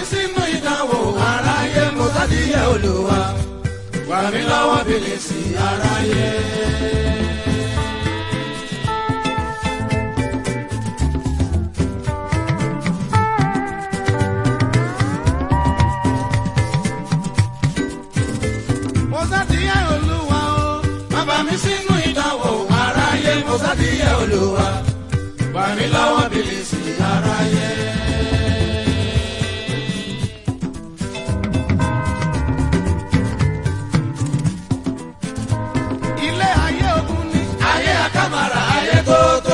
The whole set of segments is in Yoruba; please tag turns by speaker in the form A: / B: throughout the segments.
A: sínú ìdánwò aráyé mo sádìyẹ olúwa wà mí lọ́wọ́ bìlìsì aráyé. mo sádìyẹ olúwa o má bà mí sínú ìdánwò aráyé mo sádìyẹ olúwa wà mí lọ́wọ́ bìlìsì aráyé. ilé ayé ogun ni. ayé akámara ayé tótó.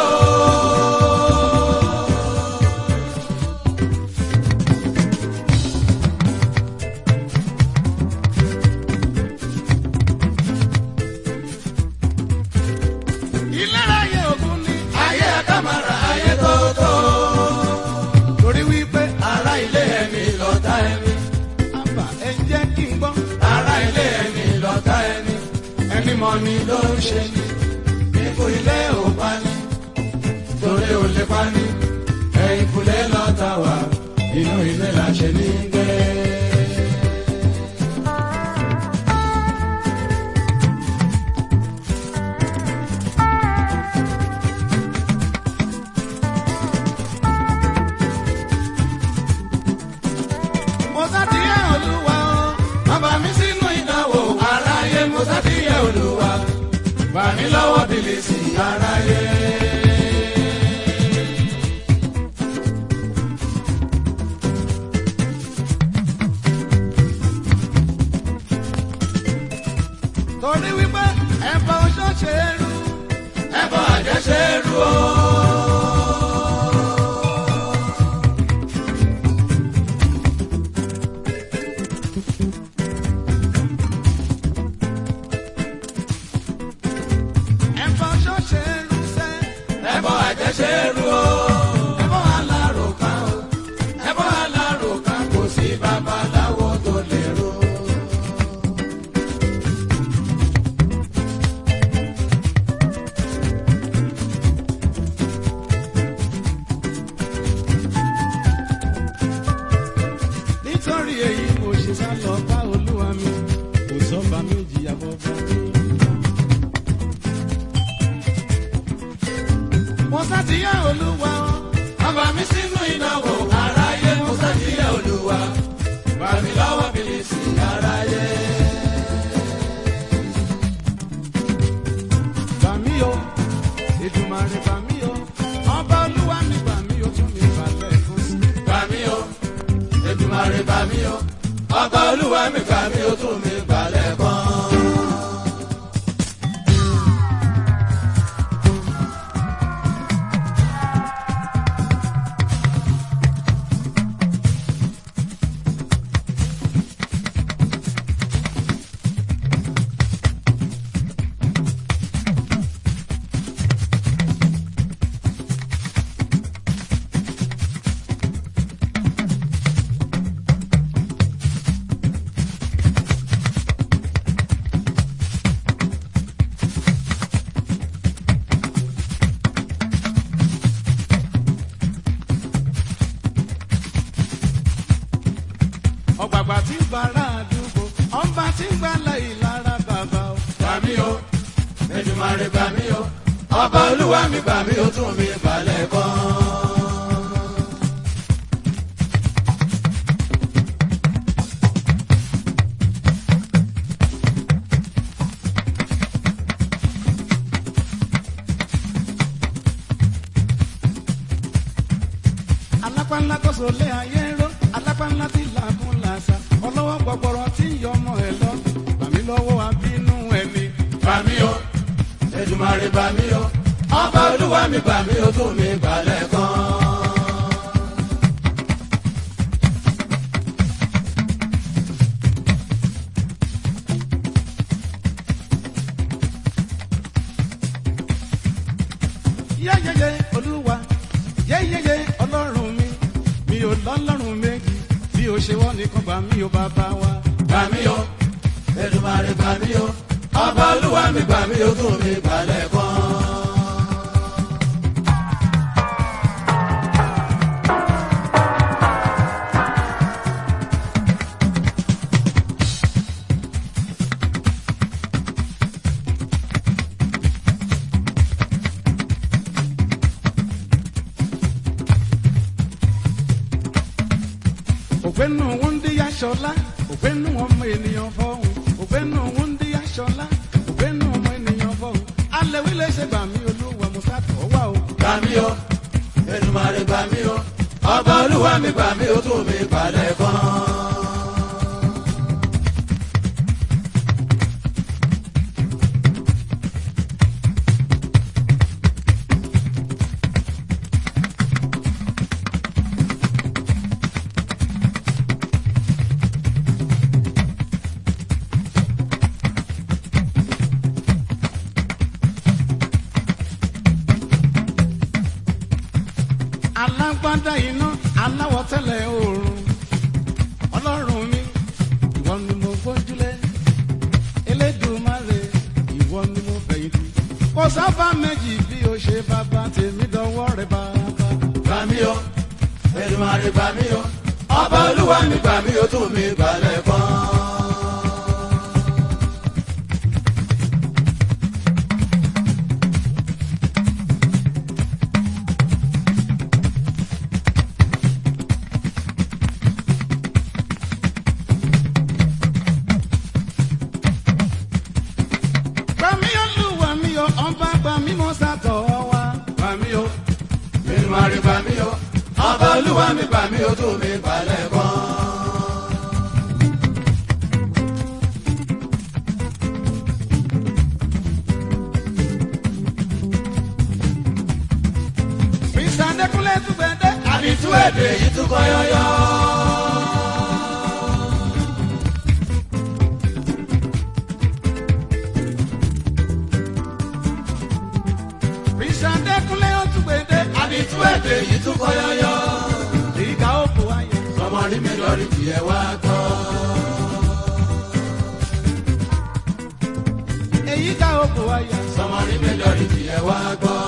A: ilé ayé ogun ni. ayé akámara ayé tótó. torí wípé ara ilé ẹni lọ́tà ẹni. àbá ẹ jẹ́ kí n gbọ́. ara ilé ẹni lọ́tà ẹni. ẹni mọ̀ ni ló ń ṣe ni. ikú ilé ò pa ni. torí ò lè pa ni. ẹ̀yìn kulẹ̀ lọ́tà wá. inú ilé la ṣe ní gbé. mo sátìyẹ olúwa o bàbá mi sínú ìdánwò aráyé mo sátìyẹ olúwa bà mí lọ́wọ́ bìlìsì aráyé. torí wípé ẹ̀bọ oṣó ṣe é rú ẹ̀bọ àjẹ́ ṣe é rú o. ẹ̀bọ oṣó ṣe é rú sẹ́ ẹ̀bọ àjẹ́ ṣe é rú o. ẹ̀bọ alárùkà o ẹ̀bọ alárùkà kò sí babaláwo tó lè rú. nítorí èyí mo ṣe sá lọ bá olúwa mi kò sọ́ba méjì àbọ̀bá mi. mo sátìyẹ olúwa bàbá mi sínú ìdánwò aráyé mo sátìyẹ olúwa bà mí lọ́wọ́ bìlìsì aráyé. Bà mí o, Èdùmàrè bà mí o, ọba olúwa mi bà mí o, tún mi balẹ̀ fún sí. Bà mí o, Èdùmàrè bà mí o, ọba olúwa mi bà mí o, tún mi balẹ̀ kan. ọ̀gbàgbà tí ń bara àdúgbò ọba tí ń gbalẹ̀ ìlara bàbá o. Bàmí o, Èdùmàrè bàmí o, ọba olúwa mi bàmí o tún mi balẹ̀ kan. alápánlá tó so lé ayé ró alápánlá tí làákún làṣà ọlọ́wọ́ gbọgbọrọ tí ń yọ ọmọ ẹ lọ bàmí lọ́wọ́ abínú ẹni. bàmí o Èdùmàrè bàmí o ọba olúwa mi bàmí o tún mi balẹ̀ kan. yẹ́yẹ́yẹ́ olúwa yẹ́yẹ́yẹ́ ọlọ́run mi mi ò lọ́lọ́run méjì bí o ṣe wọ́n nìkan gbà mí o bàbá wa. gbà mí o Èdùmàrè gbà mí o ọba olúwa mi gbà mí o tún mi balẹ̀ kan. ògbénu wúndíyà ṣọlá ògbénu ọmọ ènìyàn fọhùn ògbénu wúndíyà ṣọlá ògbénu ọmọ ènìyàn fọhùn alẹ́wí lè ṣe gbà mí olúwa mo sàtọ̀ wá o.
B: gbà mí o Èdùmàrè gbà mí o ọba olúwa mi gbà mí o tún mi balẹ̀ kan.
A: alágbádá iná aláwọ̀ tẹ́lẹ̀ oòrùn ọlọ́run mi ìwọ ni mo gbójúlé elédùmarè ìwọ ni mo fẹ̀yìntì kò sábà méjì bí o ṣe bàbá tèmi dọwọ́ rẹ bàbá.
B: gbà mí o Èdùmàrè gbà mí o ọba olúwa mi gbà mí o tún mi balẹ̀ kan.
A: gbà mí olúwa mi o ọba gbà mí mo sàtọ̀ wá.
B: gbà mí o Èdùmàrè gbà mí o ọba olúwa mi gbà mí o tún mi balẹ̀ kan.
A: mr adekunle tùgbẹ́dẹ́.
B: àdìtú èdè yìí tún kọ́ yọ́yọ́.
A: mr adekunle tùgbẹ́dẹ́.
B: àdìtú èdè yìí tún kọ́ yọ́yọ́.
A: ìgbà òkú ayé.
B: sọmọ rí mi lórí tiẹ̀ wá gbọ́.
A: èyí ká òkú ayé.
B: sọmọ rí mi lórí tiẹ̀ wá gbọ́.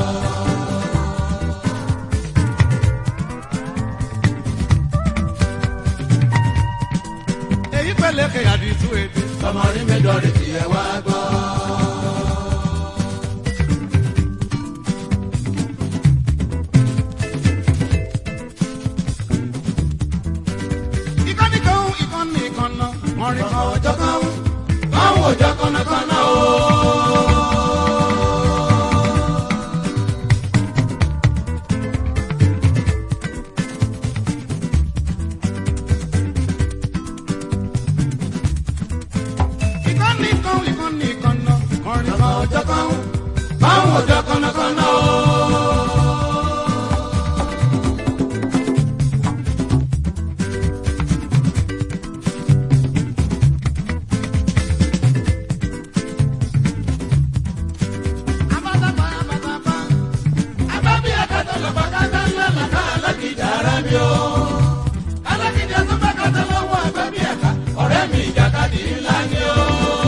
A: èyí pẹ̀lẹ́kẹ̀ àdìtú èdè.
B: sọmọ rí mi lórí tiẹ̀ wá gbọ́.
A: ìkànnì kan ìkànnì kan náà wọ́n rí kan ọjọ́ kan wọ́n.
B: báwo ọjọ́ kọ́nàkọ́nà o.
A: ìkànnì kan ìkànnì kan náà wọ́n rí kan ọjọ́ kan wọ́n.
B: báwo ọjọ́ kọ́nàkọ́nà o.
A: abátapá abátapá.
B: Àbábí akátá lọ́pàá kátá ńlá làkà alákìjà ara mi o. Alákìjà tó bá kátá lọ́wọ́ àbábí ẹ̀ka, ọ̀rẹ́ mi ìjàkadì ńlá ni o.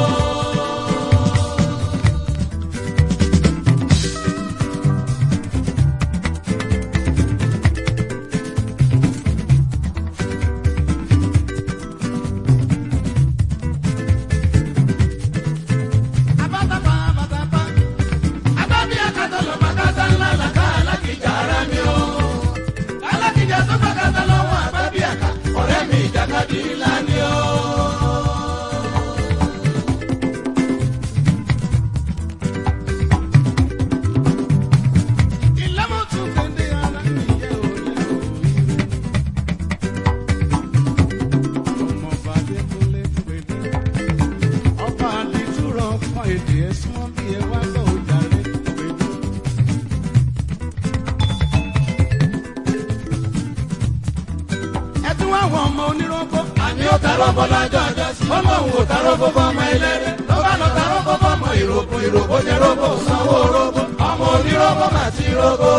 A: abátapá abátapá.
B: Àbábí akátá lọ́pàá kátá ńlá làkà alákìjà ara mi o. Alákìjà tó bá kátá lọ́wọ́ àbábí ẹ̀ka, ọ̀rẹ́ mi ìjàkadì ńlá ni o.
A: ìlàmọ̀tún kéde ara nìyẹn ò lè òyìnbó. ọmọ bàdé tó lé pèdé. ọba àdìtúrọ̀ kan èdè ẹ̀sùn wọn bí ẹ wá lọ òjàre pèdé. ẹ tún wá wọn ọmọ onírọ́gbọ́.
B: àní ó tarọ́ bọ́ lọ́jọ́ ọjọ́ sí. ó lóun ò tarọ́ bọ́ bọ́ ọmọ eléré. ló bá lọ tarọ́ bọ́ bọ́ ọmọ ìrókò ìrókò jẹ́ rógbò sanwó rógbò. ọmọ onírọ́gbọ́ mà ti rógbò.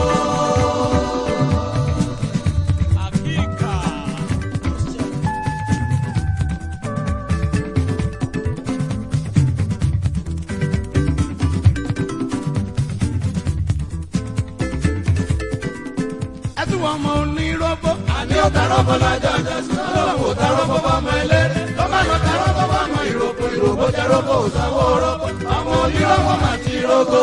A: ẹ tún wọ ọmọ onírọ́gbọ́.
B: àní ó tarọ́ bọ́ lọ́jọ́ ọjọ́ sí. ó lóun ò tarọ́ bọ́ bọ́ ọmọ eléré. ló bá lọ tarọ́ bọ́ bọ́ ọmọ ìrókò ìrókò jẹ́ rógbò sanwó rógbò. ọmọ onírọ́gbọ́ mà ti rógbò.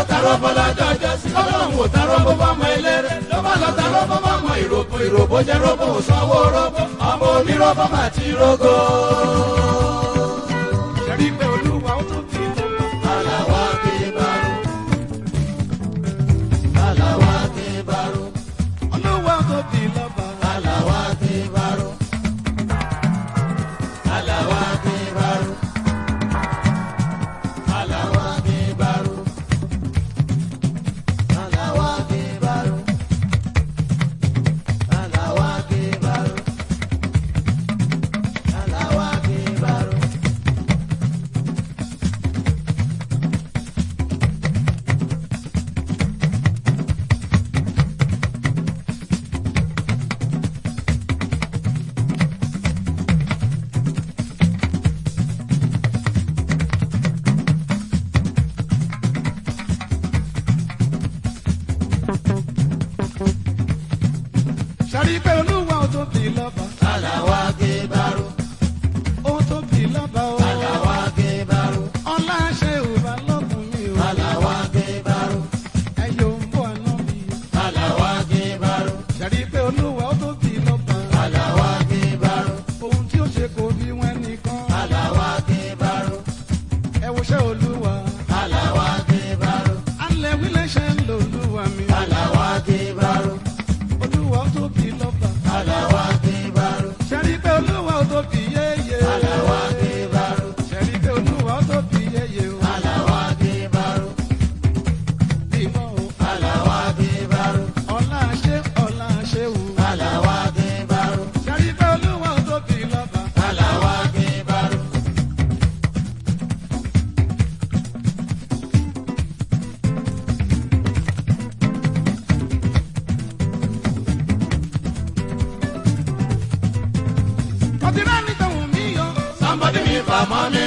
B: tarọ́ bọ́lá jọjọ sí ọlọ́run ò tarọ́ bó bá mọ eléré ló bá lọ tarọ́ bó bá mọ ìròbó ìròbó jẹ́ róbó sanwó róbó ọmọ onírọ́bó mà ti rógó.
A: ṣẹ́rí pé olúwa ó tún fi lọ́ba.
B: aláwa kí baro aláwa kí baro
A: olúwa ó tún fi lọ́ba.
B: aláwa kí baro aláwa kí baro aláwa kí baro aláwa kí baro aláwa kí baro aláwa kí baro.
A: ṣẹ́rí pé olúwa ó tún fi lọ́ba.
B: aláwa kí baro
A: ó tún fi lọ́ba o.
B: aláwa kí baro.
A: ọlá ṣe ò bá lọ́kùn mi o.
B: Alawa Kebaru,
A: ẹyọ ń bọ̀ àná mi.
B: Alawa Kebaru,
A: ṣẹ́rí pé olúwa ó tún fi lọ́ba.
B: Alawa Kebaru,
A: ohun tí ó ṣe kò bí wọn nìkan.
B: Alawa Kebaru,
A: ẹ wo ṣẹ́ olúwa.
B: Alawa Kebaru,
A: alẹ́ wílẹ̀ ṣe ń lo olúwa mi.
B: Alawa Kebaru,
A: olúwa ó tún fi lọ́ba.
B: Alawa Kebaru,
A: ṣẹ́rí pé olúwa ó tún fi yéye.
B: Alawa Kebaru,
A: ṣẹ́rí pé olúwa ó tún fi yéye o.
B: Alawa Kebaru,
A: ìmọ̀ o.
B: Alawa Kebaru,
A: ọlá ṣe ọlá ṣe o.
B: Alawa Kebaru,
A: ṣẹ́rí pé olúwa ó tún fi lọ́ba.
B: Alawa Kebaru.
A: ọtí náà ní tòun mí yọ.
B: Somebody me for money.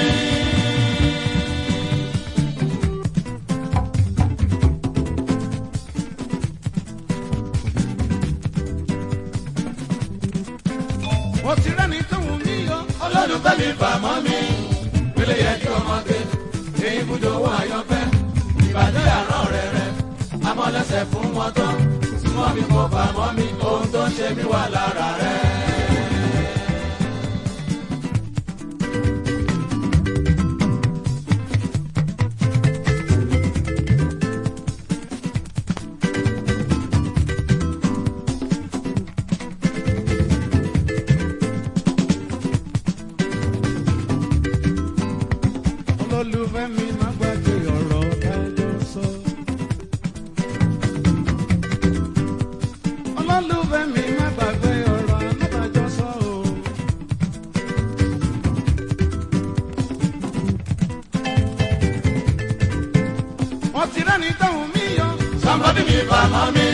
A: ọtí náà ní tòun mí yọ.
B: olólùfẹ́ mi fà mọ́ mi pélé yẹ kí ọmọ gbé èyí bùdó owó àyànfẹ́ ìbàdí àrán rẹ̀ rẹ̀ amọ̀lẹ́sẹ̀ fún wọn tán súnmọ́ mi kò fà mọ́ mi ohun tó ń ṣe mí wà lára rẹ̀.
A: olólùfẹ́ mi má gbàgbé ọ̀rọ̀ ẹjọ́ sọ. olólùfẹ́ mi má gbàgbé ọ̀rọ̀ alábàjọ́ sọ o. ọtí náà ní tòun mí yọ.
B: somebody mi fà mọ́ mi.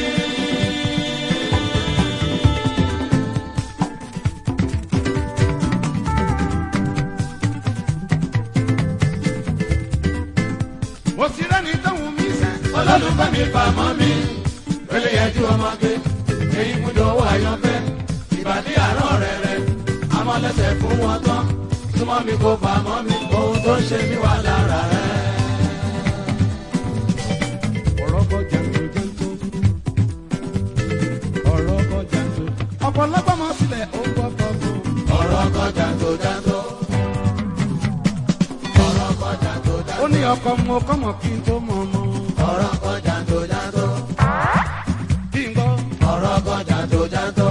A: ọtí náà ní tòun mí sẹ́.
B: olólùfẹ́ mi fà mọ́ mi pélé yẹ kí ọmọ gbé èyí bùdó owó àyànfẹ́ ìbàdí àrán rẹ̀ rẹ̀ amọ̀lẹ́sẹ̀ fún wọn tán súnmọ́ mi kò fà mọ́ mi ohun tó ń ṣe mí wà lára rẹ̀.
A: ọ̀rọ̀ kọjá ń tó jẹ́ńtó. ọ̀rọ̀ kọjá ń tó. ọ̀pọ̀lọpọ̀ mọ̀ sílẹ̀ ó gbọ́ kọ́kọ́.
B: ọ̀rọ̀ kọjá tó jàǹtó. ọ̀rọ̀ kọjá tó
A: ó
B: jàǹtó.
A: ní ọkọ mo kọ́mọ kí n tó mọ̀ mọ́.
B: ọ̀rọ̀ kọjá tó jàǹtó.
A: kí n gbọ́.
B: ọ̀rọ̀ kọjá tó jàǹtó.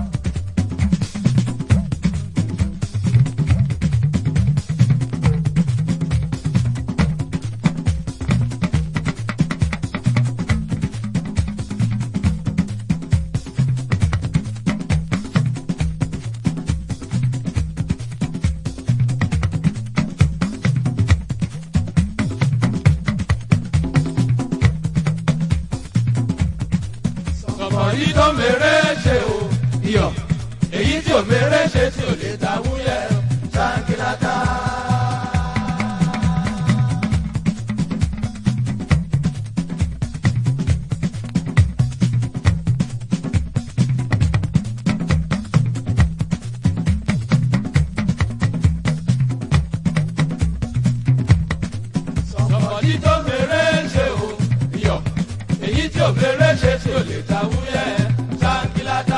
B: sọ̀kọ̀ yìí tó mèrè ṣe o iyọ̀ èyí tí ò mèrè ṣe tí ò lè ta wúyẹ̀ ṣáńkìláta. sọ̀kọ̀ yìí tó mèrè ṣe o ò fèrè ṣe tí ò lè ta wúyẹ́ ṣáńkìlátà.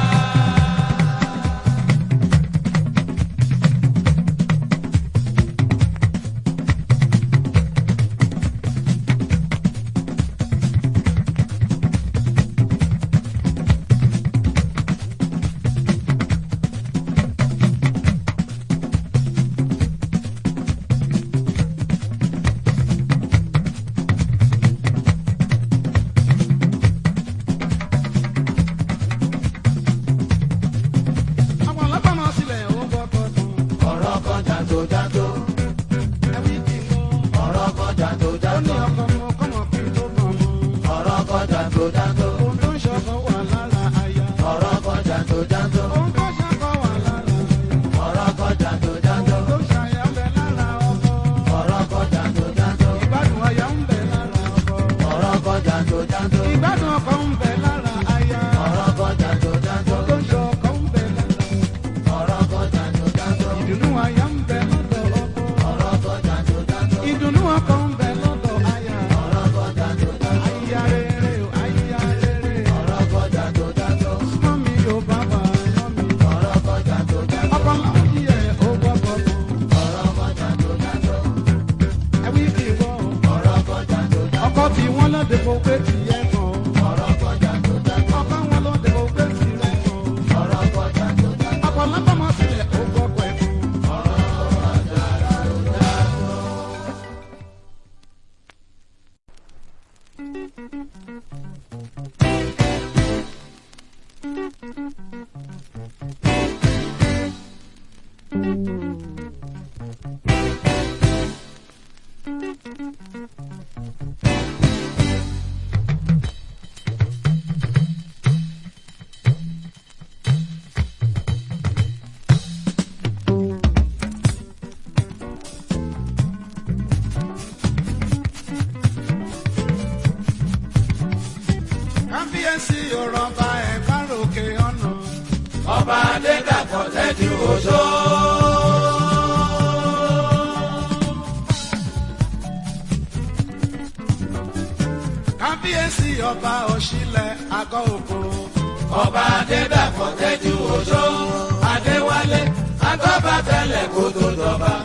A: àwọn ọlọ́pàá sílẹ̀ ó gbọ́kọ̀ tán.
B: ọ̀rọ̀ kan jàǹtò jàǹtò
A: ẹbí ti gbọ́.
B: ọ̀rọ̀ kan jàǹtò
A: ó ní
B: jàǹtò
A: ọkọ̀ mọ́ kọ́mọ̀ kí n tó kàn mọ́.
B: ọ̀rọ̀ kan jàǹtò jàǹtò
A: ohun tó ń ṣọkọ̀ wà lára aya.
B: ọ̀rọ̀ kan jàǹtò jàǹtò
A: ohun tó ṣọkọ̀ wà lára aya.
B: ọ̀rọ̀ kan jàǹtò jàǹtò
A: ohun tó ṣàyà ń bẹ lára ọkọ.
B: ọ̀rọ̀ kan jàǹtò jàǹtò
A: ìgbádùn aya ń bẹ lára ọkọ.
B: ọ̀rọ̀ kan jàǹtò jàǹtò
A: ìgbádùn ọkọ ń bẹ lára aya.
B: ọ̀rọ̀ kan jàǹtò jàǹtò
A: ohun tó ń ṣọkọ̀ ń bẹ lára.
B: ọ̀rọ̀ kan jàǹtò jàǹtò
A: ìdùnnú aya ń bẹ lọ́dọ̀ ọkọ.
B: ọ̀rọ̀ kan jàǹtò jàǹtò
A: ìdùnnú ọkọ ń bẹ lọ́dọ̀ aya.
B: ọ̀rọ̀ kan jàǹtò jàǹtò
A: aya rere o aya rere.
B: ọ̀rọ̀ kan jàǹtò jàǹtò
A: mọ́ mi ò bá wà mọ́ mi.
B: ọ̀rọ̀ kan jàǹtò jàǹtò
A: ọkọ làwọn jí ẹ̀ ó gbọ́kọ̀ tán.
B: ọ̀rọ̀ kan jàǹtò jàǹtò
A: ẹbí ti gbọ́.
B: ọ̀rọ̀ kan jàǹtò jàǹtò
A: ọkọ tí wọ́n lọ́dẹ kó pé ti yẹ kan.
B: ọ̀rọ̀ kan jàǹtò jàǹtò
A: ọkọ wọn lọ́dẹ kó pé ti rẹ kan.
B: ọ̀rọ̀ kan jàǹtò jàǹtò.
A: ọkọ lápamọ́ sílẹ̀ ó gbọ́kọ̀ ẹ̀ kan. kábíyèsí òrọ̀ba ẹ̀ bá ròkè ọ̀nà.
B: ọba adédàpọ̀ tẹ́jú oṣó.
A: kábíyèsí ọba òṣìlẹ̀ àgọ́ òkòrò.
B: ọba adédàpọ̀ tẹ́jú oṣó. adéwálé agbábá tẹ́lẹ̀ kó tó dọba.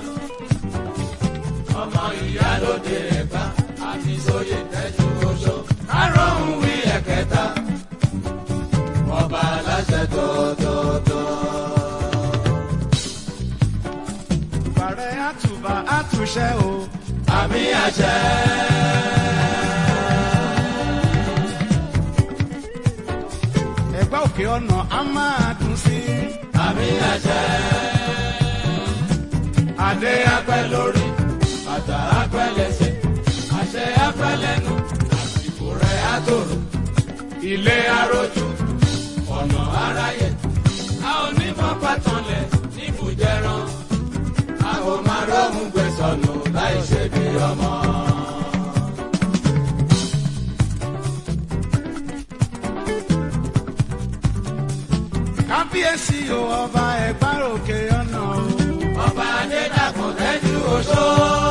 B: ọmọ ìyálóde ẹ̀gbá àti sóyè tẹ́jú oṣó. kárọ̀hún wí ẹ̀kẹta. ọba aláṣẹ tótótó.
A: bàrẹ̀ àtùbà àtúnṣe o.
B: àmì àṣẹ.
A: ẹ̀gbá òkè ọ̀nà á máa dùn sí.
B: àmì àṣẹ. adé apẹ́ lórí bàtà apẹ́ lẹ́sẹ̀ àṣẹ apẹ́ lẹ́nu àsìkò rẹ̀ àtòrò ilé arójú ọ̀nà aráyè a ò ní mọ́ pátánlẹ̀ níbùjẹ́rán a ò máa róhùn gbèsònù láì ṣe bí ọmọ.
A: kábíyèsí o ọba ẹ̀gbá òkè ọ̀nà o.
B: ọba adédàpọ̀ tẹ́jú oṣó.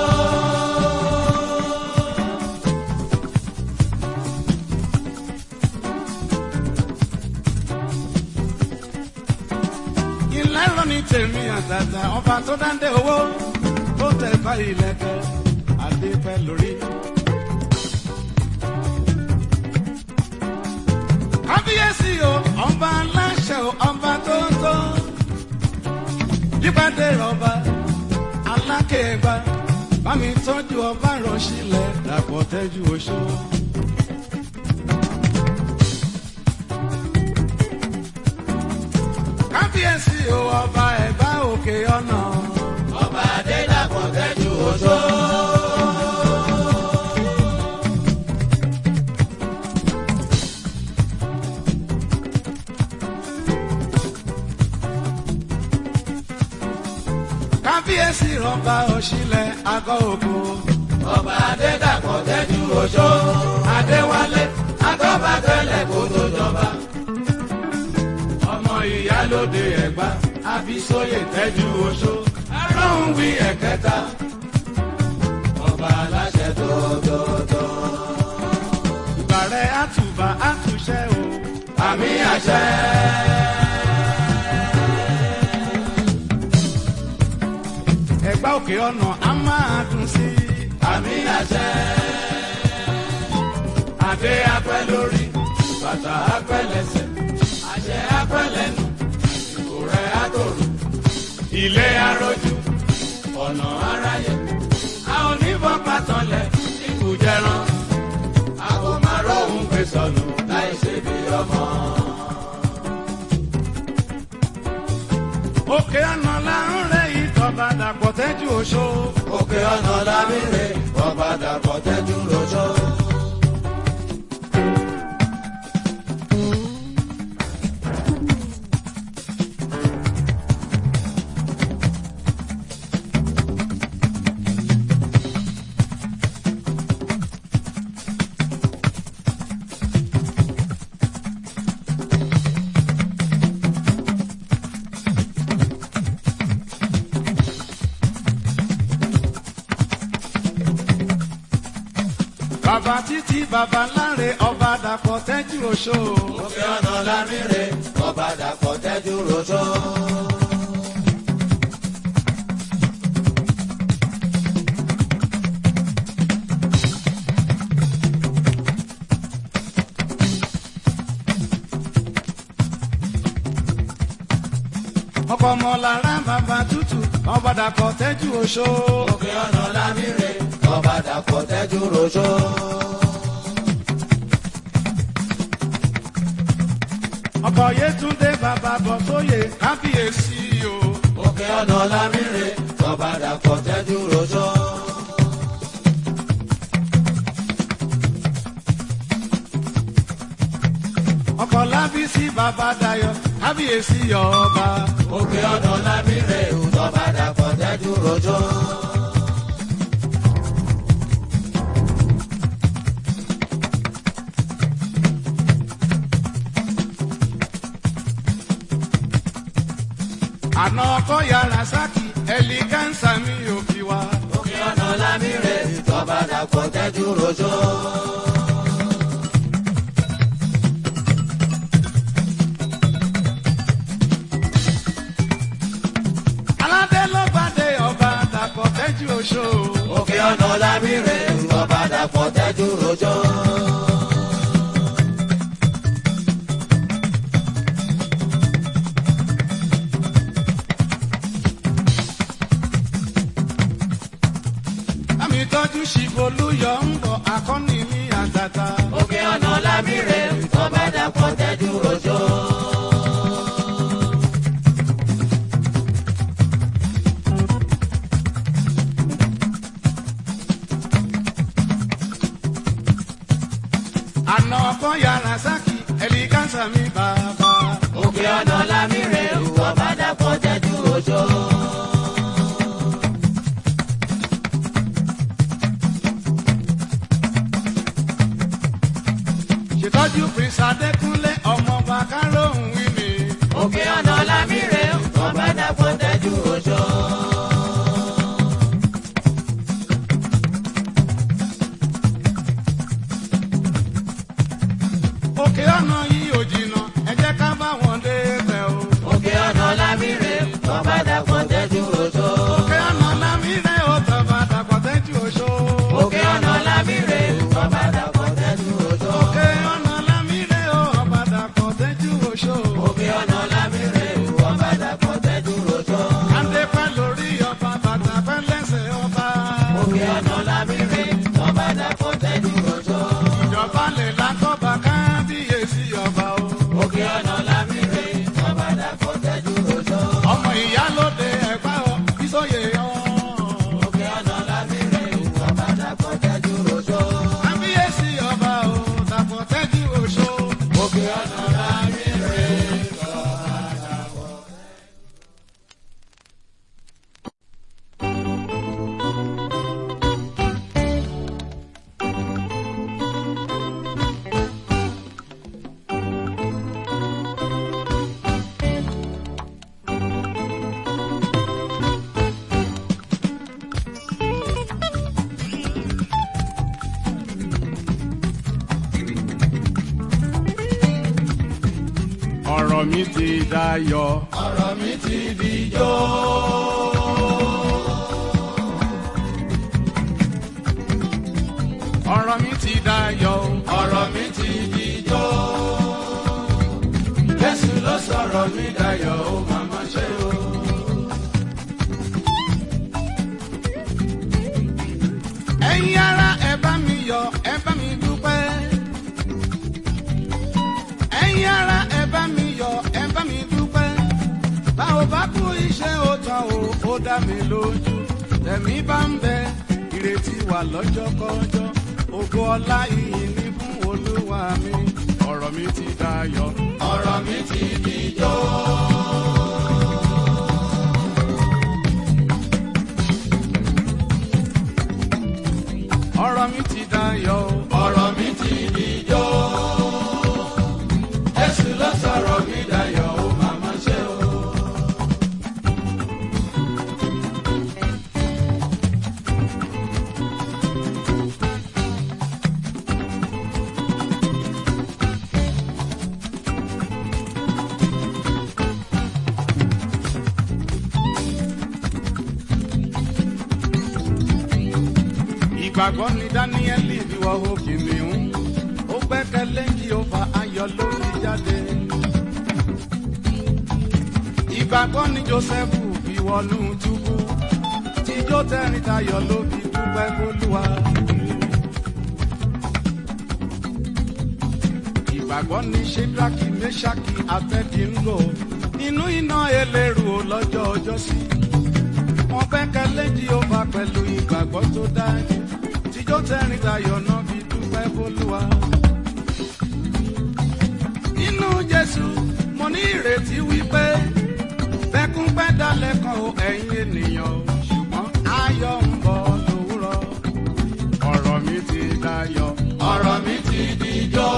A: ilé ẹ̀rọ ní tèmi àtàtà ọba tó dáńdé owó tó tẹ̀ bá ilẹ̀kẹ̀ adé pẹ́ lórí. kábíyèsí o ọba aláṣẹ o ọba tó tó yípadé rọba alákèégbá bámi tọ́jú ọba rọ̀ṣílẹ̀ dàpọ̀ tẹ́jú oṣó. kábíyèsí o ọba ẹ̀gbá òkè ọ̀nà.
B: ọba adédàpọ̀ tẹ́jú oṣó.
A: kábíyèsí rọba òṣìlẹ̀ àgọ́ òkú.
B: ọba adédàpọ̀ tẹ́jú oṣó. adéwálé atọ́ba tẹ́lẹ̀ kó tó jọba. ọmọ ìyálóde ẹ̀gbá abísóyè tẹ́jú oṣó. ẹ̀rọ̀hún wí ẹ̀kẹta. ọba aláṣẹ tótótó.
A: ìbàrẹ̀ àtù
B: àṣẹ.
A: ẹ̀gbá òkè ọ̀nà á máa dùn sí i.
B: àmì àṣẹ. Adé apẹ́ lórí, bàtà apẹ́ lẹ́sẹ̀, àṣẹ apẹ́ lẹ́nu, ìkò rẹ̀ àtòrò, ilé arójú, ọ̀nà aráyé. A ò ní bọ́ pàtànlẹ̀ ikú jẹran, a kò máa róhun gbé sọnù láì ṣe bí ọmọ.
A: òkè ọ̀nà là ń rẹ̀ ìtọ́ba dàpọ̀ tẹ́jú oṣó.
B: Òkè ọ̀nà lámìrè, ọba dàpọ̀ tẹ́jú lójó.
A: bàbá títí bàbá láre ọba dàpọ̀ tẹ́jú oṣó.
B: Òkè ọ̀nà lámìrè, ọba dàpọ̀ tẹ́jú lójó.
A: ọkọ̀ ọmọ lára bàbá tútù ọba dàpọ̀ tẹ́jú oṣó.
B: Òkè ọ̀nà lámìrè, ọba dàpọ̀ tẹ́jú lójó.
A: ọkọ̀ yétúndé bàbá bọ̀ sóyè kábíyèsí o.
B: Òkè ọ̀nà lámìrè, ọba dàpọ̀ tẹ́jú lójó.
A: ọkọ̀ lábísí bàbá dayọ̀ kábíyèsí ọba.
B: Òkè ọ̀nà lámìrè, ọba dàpọ̀ tẹ́jú lójó.
A: àná ọkọ̀ yàrá sákì ẹ̀lì kánsá mi ò fi wá.
B: Òkè ọ̀nà lámìrè, ọba dàpọ̀ tẹ́jú lójó.
A: aládé ló gbàdé ọba dàpọ̀ tẹ́jú oṣó.
B: Òkè ọ̀nà lámìrè, ọba dàpọ̀ tẹ́jú lójó.
A: àmì tọ́jú ṣìbolúyọ̀ ń bọ̀ akọ́ni mi àtàtà.
B: Òkè ọ̀nà lámìrè, ọba dàpọ̀ tẹ́jú lójó.
A: àná ọkọ̀ yàrá sákì ẹ̀lì kánsá mi bàbá.
B: Òkè ọ̀nà lámìrè, ọba dàpọ̀ tẹ́jú lójó.
A: ṣètọ́jú prince adékúnlé ọmọọba kárọ̀hún wí mi.
B: Òkè ọ̀nà lámìrè, ọba dàpọ̀ tẹ́jú lójó.
A: òkè ọ̀nà yìí ò jìnnà ẹ jẹ́ ká bá wọn dé bẹ̀ o.
B: Òkè ọ̀nà lámìrè, ọba dàpọ̀ tẹ́jú lójó.
A: òkè ọ̀nà lámìrẹ́ ò tọ́ba dàpọ̀ tẹ́jú oṣó.
B: Òkè ọ̀nà lámìrè, ọba dàpọ̀ tẹ́jú lójó.
A: òkè ọ̀nà lámìrẹ́ ò ọba ọ̀rọ̀ mi ti dayọ̀.
B: ọ̀rọ̀ mi ti dijó.
A: ọ̀rọ̀ mi ti dayọ̀.
B: ọ̀rọ̀ mi ti dijó. Jésù ló sọ̀rọ̀ mi dayọ̀ ó màmá ṣe o.
A: ẹ̀yin ara ẹ bá mi yọ̀ ẹ bá mi dúpẹ́. ẹ̀yin ara ẹ bá mi yọ̀ ẹ bá mi dúpẹ́. báwo bá kú iṣẹ́ ó tán o ó dá mi lójú. tẹ̀mí bá ń bẹ ìrètí wà lọ́jọ́ kọjọ́. ògo ọlá ìyìn ní fún olúwa mi. ọ̀rọ̀ mi ti dayọ̀.
B: ọ̀rọ̀ mi ti dijó.
A: ọ̀rọ̀ mi ti dayọ̀.
B: ọ̀rọ̀ mi ti dijó. Jésù ló sọ̀rọ̀ mi dayọ̀ ó màmá ṣe o.
A: ìgbàgbọ́ ni dáníẹ́lì fi wọ òkè mìíràn ó gbẹ́kẹ̀lé jehova ayọ̀ ló fi jáde. ìgbàgbọ́ ni jósẹ́fù fi wọnú túbú tíjó tẹ́rìn tayọ̀ ló fi dúpẹ́ fólúwa. ìgbàgbọ́ ni ṣédraki mẹ́ṣákì abẹ́dínlò nínú iná eléru lọ́jọ́ ọjọ́ sí wọn gbẹ́kẹ̀lé jehova pẹ̀lú ìgbàgbọ́ tó dájú tíjọ́ tẹ́rìn tayọ̀ náà fi dúpẹ́ fólúwa. nínú jésù mo ní ìrètí wípé bẹ́kún pẹ́ dalẹ̀ kan o ẹ̀yin ènìyàn o ṣùgbọ́n ayọ̀ ń bọ̀ lówùrọ̀ ọ̀rọ̀ mi ti dayọ̀.
B: ọ̀rọ̀ mi ti dijó.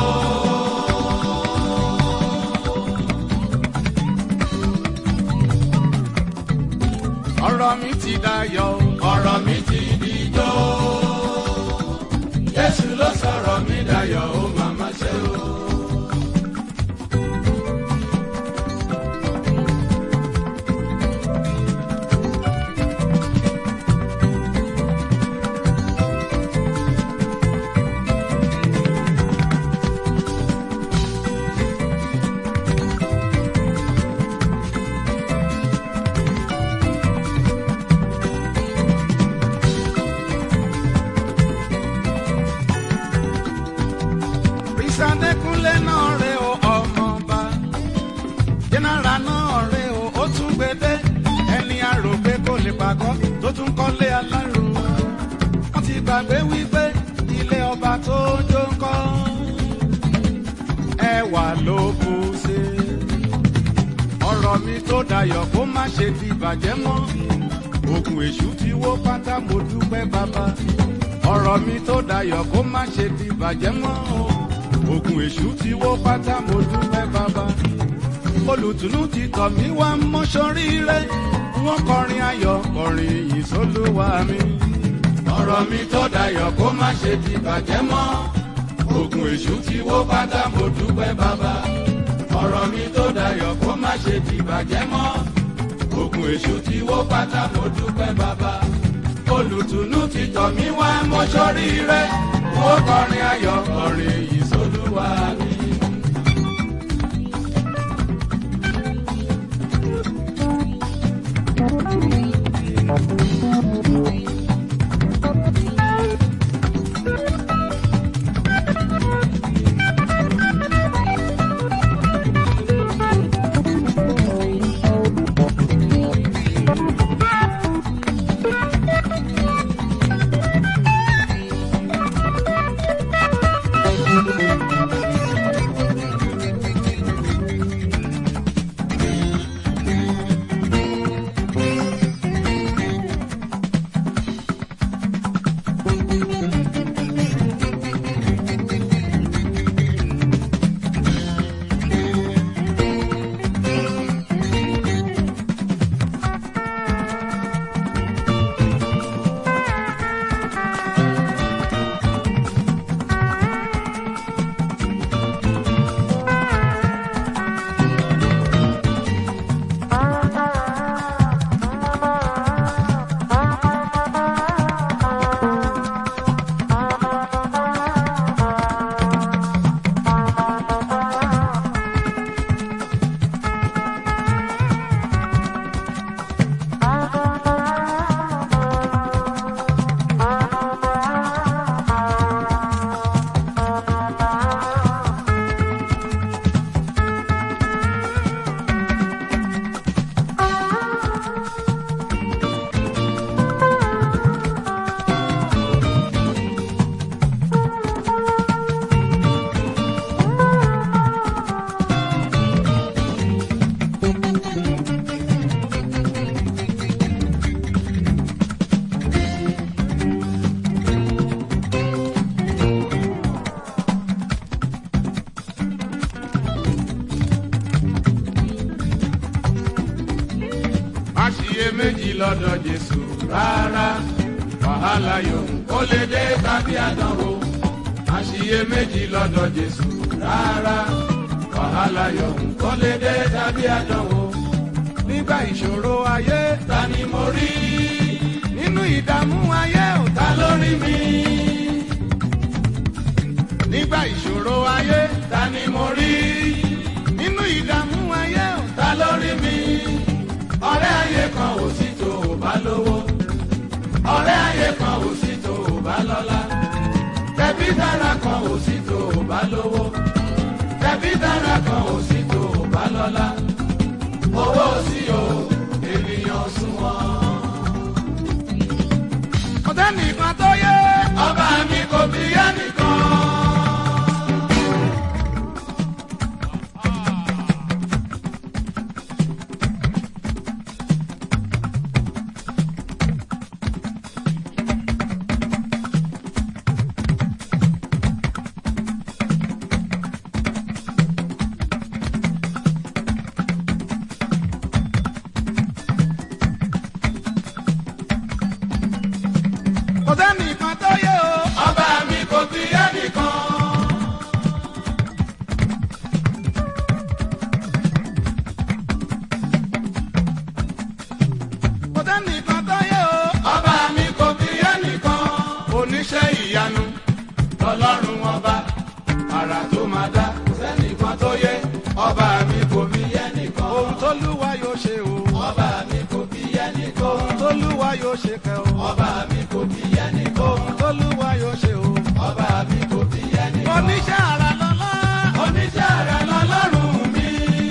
A: ọ̀rọ̀ mi ti dayọ̀.
B: ọ̀rọ̀ mi ti dijó. Jésù ló sọ̀rọ̀ mi dayọ̀ ó màmá ṣe o.
A: Ìsàdékúnlé náà rè o ọmọọba. Jẹ́nàrà náà rè o ó tún gbédé. Ẹni àrò pé kò lè pàgọ́ tó tún kọ́lé alárò. Wọ́n ti gbàgbé wípé ilé ọba tó jó ń kọ́. Ẹwà ló kù sí. Ọ̀rọ̀ mi tó dayọ̀ kó má ṣe di ìbàjẹ́ mọ́. Ògùn èṣù ti wó pátá mo dúpẹ́ bàbá. Ọ̀rọ̀ mi tó dayọ̀ kó má ṣe di ìbàjẹ́ mọ́ o ogun èṣù ti wó pátá mo dúpẹ́ bàbá olùtùnú ti tọ̀ mí wá mọ́ṣọ́rí rẹ̀ wọ́n kọrin ayọ̀ kọrin yìí sólúwa mi.
B: ọ̀rọ̀ mi tó dayọ̀ kó má ṣe di bàjẹ́ mọ́. Ògùn èṣù ti wó pátá mo dúpẹ́ bàbá. Ọ̀rọ̀ mi tó dayọ̀ kó má ṣe di bàjẹ́ mọ́. Ògùn èṣù ti wó pátá mo dúpẹ́ bàbá. Olùtùnú ti tọ̀ mí wá mọ́ṣọ́rí rẹ̀. Wọ́n kọrin ayọ̀ kọrin yìí sólúwa mi. wàhálà yòówù kó lè dé tàbí àdánwò àṣìyẹ méjì lọ́dọ̀ jésù rárá wàhálà yòówù kó lè dé tàbí àdánwò
A: nígbà ìṣòro ayé
B: ta ni mo rí
A: nínú ìdààmú ayé ò
B: ta ló rí mi
A: nígbà ìṣòro ayé
B: ta ni mo rí
A: nínú ìdààmú ayé ò
B: ta ló rí mi ọ̀rẹ́ ayé kan ò sí tó o bá lówó ọ̀rẹ́ ayé kan ò sí tó o bá lọ́lá tẹ̀bí dára kan ò sí tó o bá lówó tẹ̀bí dára kan ò sí tó o bá lọ́lá owó sí o ènìyàn sunwọ̀n.
A: ọ̀tẹ́ nìkan tó yẹ
B: ọba mi kò bí yá nìkan.
A: ọ̀tẹ́ nìkan tó yẹ o
B: ọba mi kò bí yá nìkan.
A: ọ̀tẹ́ nìkan tó yẹ o
B: ọba mi kò bí yá nìkan. oníṣẹ́ ìyanu lọ́lọ́run ọba àrà tó máa dá kò sẹ́nìkan tó yẹ ọba mi kò bí yá nìkan.
A: ohun tó lúwa yóò ṣe o
B: ọba mi kò bí yá nìkan.
A: ohun tó lúwa yóò ṣe kẹ o
B: ọba mi kò bí yá nìkan.
A: ohun tó lúwa yóò ṣe o
B: ọba mi kò bí yá nìkan.
A: oníṣẹ́ ara lọ́lá
B: oníṣẹ́ àrà lọ́lọ́run mi.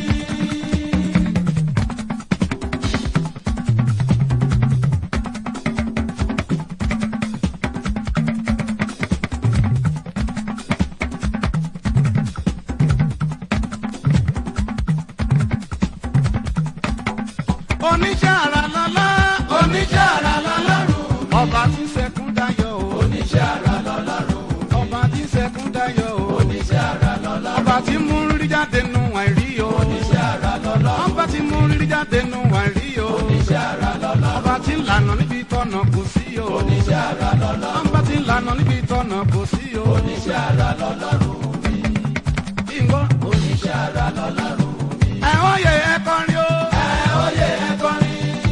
A: oníṣẹ́ ara lọ́lá
B: oníṣẹ́ àrà lọ́lọ́run.
A: ọba tí sẹ́kún dayọ̀ o
B: oníṣẹ́ àrà lọ́lọ́run.
A: ọba tí sẹ́kún dayọ̀ o
B: oníṣẹ́ àrà lọ́lọ́run.
A: ọba tí mú rírí jáde nù àìrí o
B: oníṣẹ́ àrà lọ́lọ́run.
A: ọba tí mú rírí jáde nù àìrí o
B: oníṣẹ́ àrà lọ́lọ́run.
A: ọba tí ń lànà níbi tọ̀nà kò sí o
B: oníṣẹ́ àrà lọ́lọ́run.
A: ọba tí ń lànà níbi tọ̀nà kò sí o
B: oníṣẹ́ àrà lọ́lọ́run mi.
A: ìgbọ́
B: oníṣẹ́ àrà lọ́lọ́run mi.
A: ẹ̀họ́ yẹ ẹ kọrin o
B: ẹ ó yẹ ẹ kọrin.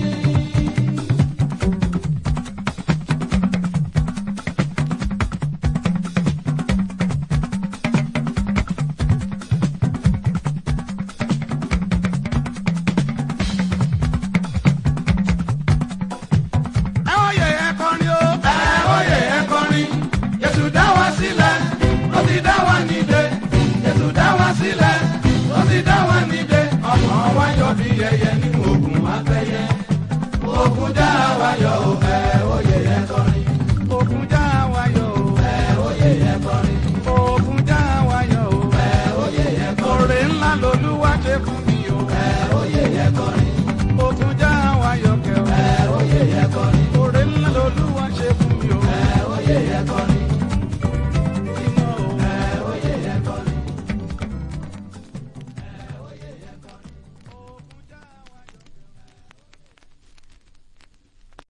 A: ẹ̀họ́ yẹ ẹ kọrin o
B: ẹ ó yẹ ẹ kọrin. Jésù dá wa sílẹ̀, ó ti dá wa nídè. Jésù dá wa sílẹ̀, ó ti dá wa nídè. Ọmọ wa yọ bí yẹyẹ nínú ogun apẹyẹ. Ogun dá wa yọ